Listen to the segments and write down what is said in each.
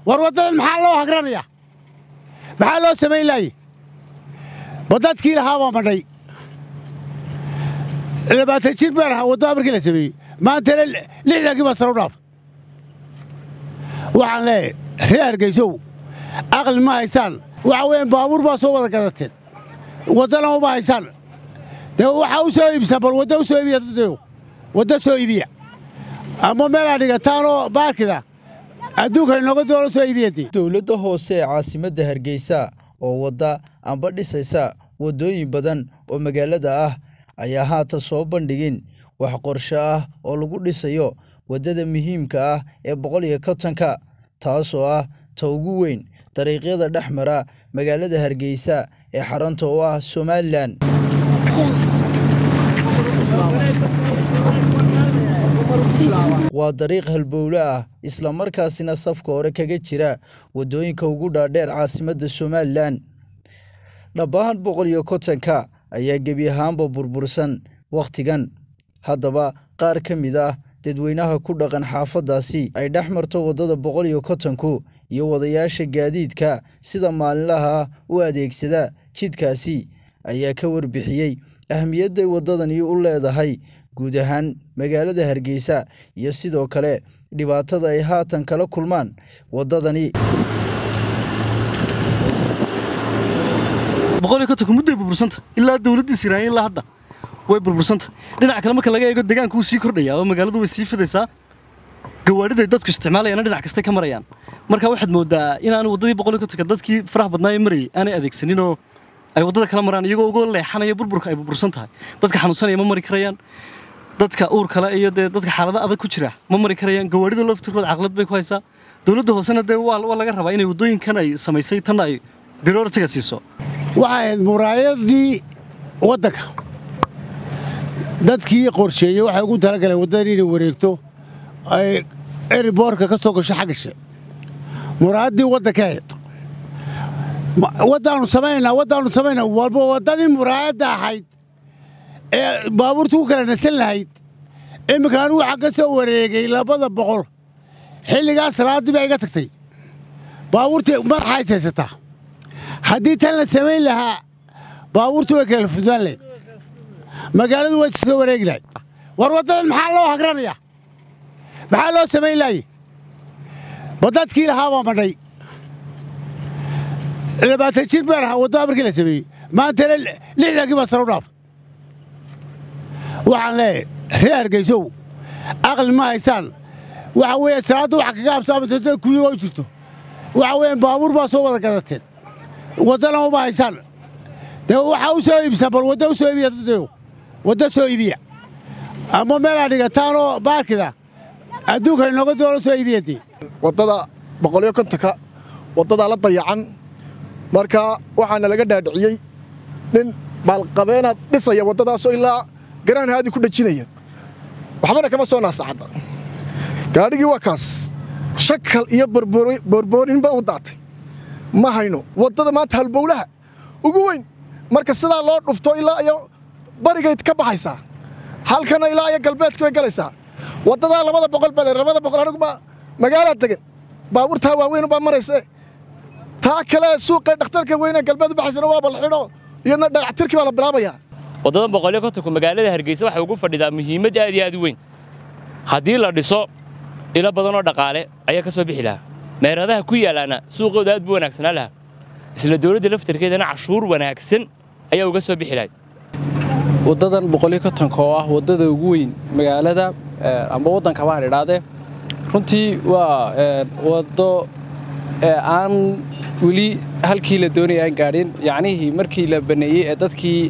war waddadan maxaa loo hagranaya maxaa loo samayn laayey ma dadkii lahaa baa madhay labaatan jir baan ahaa waddada markii la sameeyey maantana lixdankii baa sare u dhaafay waxaan leeyahay reer hargaysow aqli ma haysaan waxa weeyaan baabuur baa soo wada gadateen waddana uma haysaan dee waxaa u soo iibsan bal wadda u soo iibiya dadyo wadda soo iibiya ama meelaa dhigataanoo baarkida adduunka inooga doono soo iibiyadee dowladda hoose ee caasimadda hargeysa oo wadda amba dhisaysa waddooyin badan oo magaalada ah ayaa haatan soo bandhigin wax qorshe ah oo lagu dhisayo waddada muhiimka ah ee boqol iyo kontonka taasoo ah ta ugu weyn dariiqyada dhex mara magaalada hargeysa ee xarunta u ah somalilan waa dariiq halbowle ah islamarkaasina safka hore kaga jira waddooyinka ugu dhaadheer caasimadda somalilan dhabbahan boqol iyo kontonka ayaa gebi ahaanba burbursan wakhtigan haddaba qaar ka mid ah dadweynaha ku dhaqan xaafaddaasi ay dhex marto waddada boqol iyo kontonku iyo wadayaasha gaadiidka sida maalinlaha u adeegsada jidkaasi ayaa ka warbixiyey ahmiyadday waddadani u leedahay guud ahaan magaalada hargeysa iyo sidoo kale dhibaatada ay haatan kala kulmaan waddadani boqol iyo kontonka mudday burbursanta ilaa dowladdii siraanya ilaa hadda way burbursanta dhinaca kale marka laga eego deegaanka wuu sii kordhayaa oo magaaladu way sii fidaysaa gawaadhiday dadku isticmaalayana dhinac kastay ka marayaan marka waxaad moodaa inaan waddadii boqol iyo kontonka dadkii faraha badnaa ee marayay aanay adeegsanin oo ay waddada kala maraan iyagoo uga leexanaya burburka ay burbursan tahay dadka xanuunsanaya ma mari karayaan dadka uur kale iyo dee dadka xaalada adag ku jira ma mari karayaan gawaadhida laftirkood caqlad bay ku haysaa dowladda hoosena dee waa laga rabaa inay waddooyinkan ay samaysay tanna ay biroortiga siiso waxay ahayd muraayadii waddanka dadkii qorsheeyey waxay ugu talagaleen waddadan inay wareegto ay eriboorka ka soo gasho xaggashe muraayaddii waddanka ahayd waddaannu samaynaa waddaannu samaynaa walba waddadii muraayadda ahayd ee baabuurta ku kala nasan lahayd iminka anigu waxaan ka soo wareegay labada boqol xilligaas salaaddii baa iga tagtay baabuurtii madaxays haysataa haddii tan la samayn lahaa baabuurtu way kala fudaan lahayd magaaladu way soo wareegi lahayd war waddadan maxaa loo hagranaya maxaa loo samayn laayey ma dadkii lahaa baa madhay labaatan jir baan ahaa waddada markii la sameeyey maantana lixdankii baa sare u dhaafay waxaan leeyahay reer hargaysow aqli ma haysaan waxa weeye salaadda waxa kaga habsaamata kuyigo jirto waxa weeyaan baabuur baa soo wada gadateen waddana uma haysaan dee waxaa u soo iibsan bal wadda u soo iibiya dadyo wadda soo iibiya ama meelaa dhigataanoo baarkida adduunka inooga doono soo iibiyadee waddada boqoliyo kontonka waddadaa la dayacan marka waxaana laga dhaadhiciyey nin baalqabeenaad dhisaya waddadaasoo ilaa garaan haadi ku dhajinaya waxbana kama soo naasacadda gaadhigii waa kaas shakal iyo borboorinba u daatay ma hayno waddada maanta halbowlaha ugu weyn marka sidaa loo dhufto ilaa iyo barigayd ka baxaysaa halkana ilaa iyo galbeedka bay galaysaa waddadaa labada boqol bale labada boqol aniguma magaalaa degan baabuurtaa waaweynubaa marayse taa kale suuqee dhakhtarka weyne galbeed u baxaysana waa balxidho iyadna dhagactirkii baa la bilaabayaa waddadan boqolyo kontonku magaalada hargeysa waxay ugu fadhidaa muhiimad aad iyo aad u weyn haddii la dhiso ilo badanoo dhaqaale ayaa ka soo bixi lahaa meeradaha ku yaalaana suuqooda aad buu wanaagsanaa lahaa isla dowladda laftarkeedana cashuur wanaagsan ayaa uga soo bixi lahay waddadan boqolyo kontonka oo ah waddada ugu weyn magaalada amba waddanka baan idhaadee runtii waa waddo aan weli halkii la doonaya aan gaadhin yacnihii markii la baneeyey ee dadkii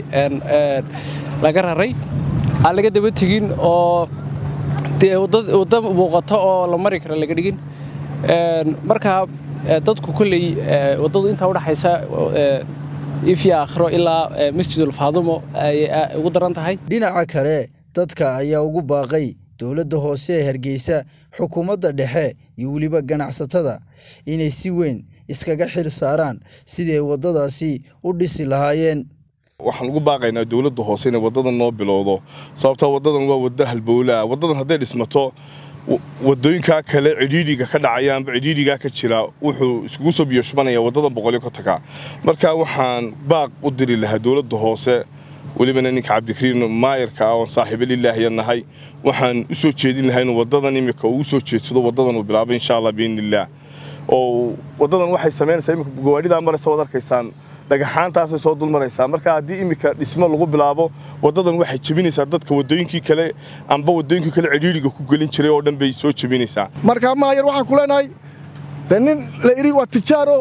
laga raray aan laga daba tegin oo wadda muuqato oo la mari karo laga dhigin markaa dadku kolley waddadu intaa udhaxaysa ifyo aakhiro ilaa masjidulfaadumo ayay ugu daran tahay dhinaca kale dadka ayaa ugu baaqay dowladda hoose ee hargeysa xukuumadda dhexe iyo weliba ganacsatada inay si weyn iskaga xil saaraan sidii ay waddadaasi u dhisi lahaayeen waxaan ugu baaqaynaa dowladda hoose inay waddadan noo bilowdo sababtoo waddadan waa waddo halbowlaa waddadan hadday dhismato wadooyinkaa kale cidhiidhiga ka dhacaya amba cidhiidhigaa ka jira wuxuu iskugu soo biyo shubanaya waddadan boqolyo kontonka marka waxaan baaq u diri lahaa dowladda hoose welibana ninka cabdikariin maayarka ah oon saaxiibo lilaahiya nahay waxaan u soo jeedin lahaa inuu waddadan imika uu soo jeedsado waddadan uu bilaabo insha allah biidnillaah oo waddadan waxay samaynaysaa imika gawaadhidaa maraysa waad arkaysaan dhagaxaantaasay soo dul maraysaa marka haddii iminka dhismo lagu bilaabo waddadan waxay jebinaysaa dadka waddooyinkii kale amba waddooyinkii kale cidhiidhiga ku gelin jiray oo dhan bay soo jebinaysaa marka maayar waxaan ku leenahay dee nin la idhi waa tijaaro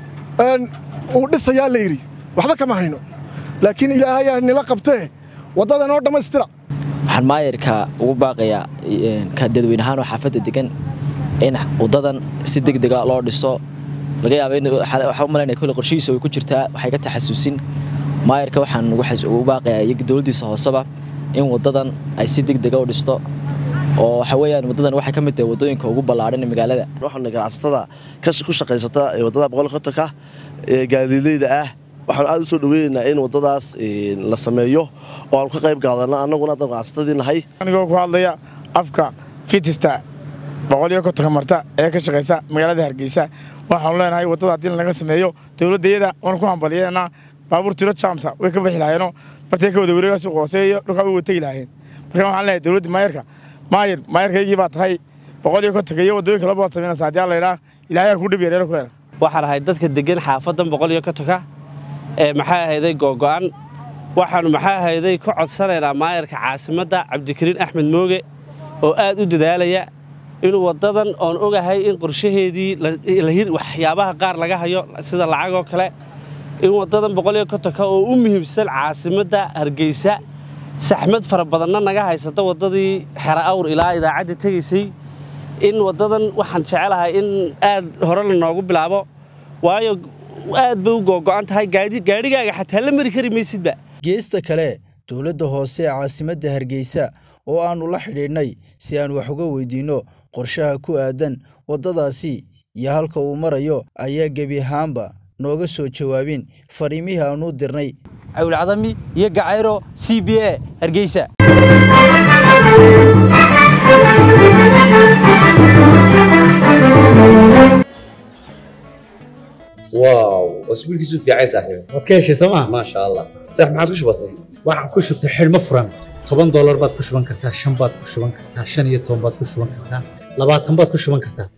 uu dhisayaa la yidhi waxba kama hayno laakiin ilaahayaa nila qabtee waddadan oo dhammaystira waxaan maayarka ugu baaqayaa dadweyne ahaan oo xaafadda degan in waddadan si deg dega loo dhiso laga yaaba u malaynaya kolle qorshihiisa way ku jirtaa waxay ka taxasuusin maayarka waxaan ugu baaqayaa iyo dowladdiisa hooseba in waddadan ay si deg dega u dhisto oo waxa weeyaan waddadan waxay ka mid tahay waddooyinka ugu ballaadhan ee magaalada waxaana ganacsatada ku shaqaysata ee waddada boqol kontonka ee gaadiidleyda ah waxaan aad u soo dhaweynaynaa in waddadaas la sameeyo oo aanu ka qayb qaadanno annaguna haddaan ganacsatadii nahay anigoo ku hadlaya afka fitista boqoliyo kontonka marta ee ka shaqaysa magaalada hargeysa waxaanu leenahay waddada haddii laga sameeyo dowladdayada waan ku hambalyeynaa baabuur tiro jaamta way ka bixi lahayeeno bartay ka wada wareega suuq hoose iyo dhulkaa way wategi lahaayeen marka waxaan leeyahay dowladda maayarka maayar maayarkaygii baa tahay boqoliyo kontonka iyo waddooyinka labaad samaynaysa haddii aan la idhaa ilaahay ku dhib yareero ku leena waxaan ahay dadka degan xaafadan boqoliyo kontonka ee maxaa ahayday googo'an waxaannu maxaa ahayday ka codsanaynaa maayarka caasimadda cabdikariin axmed mooge oo aad u dadaalaya inuu waddadan oon ogahay in qorshaheedii waxyaabaha qaar laga hayo sida lacagoo kale in waddadan boqoliyo kontonka oo u muhiimsan caasimadda hargeysa saxmad fara badanna naga haysata waddadii xera awr ilaa idaacadda tegaysay in waddadan waxaan jecelahay in aad hore lanoogu bilaabo waayo aad bay u googo'an tahay gaadhigaaga xataa la mari kari maysidba geesta kale dowladda hoose ee caasimadda hargeysa oo aannu la xidhiidhnay si aan wax uga weydiinno qorshaha ku aadan waddadaasi iyo halka uu marayo ayaa gebi ahaanba nooga soo jawaabin fariimihii aannu dirnay cawlcadami iyo gacayro c b a hargeysa واو اسبوعك في عايز صاحبي waad ka heshay sooma ما شاء الله صح ما عادش بسيط waxaan ku shubtay xidhmo furan toban doolar baad ku shuban kartaa shan baad ku shuban kartaa shan iyo toban baad ku shuban kartaa labaatan baad ku shuban kartaa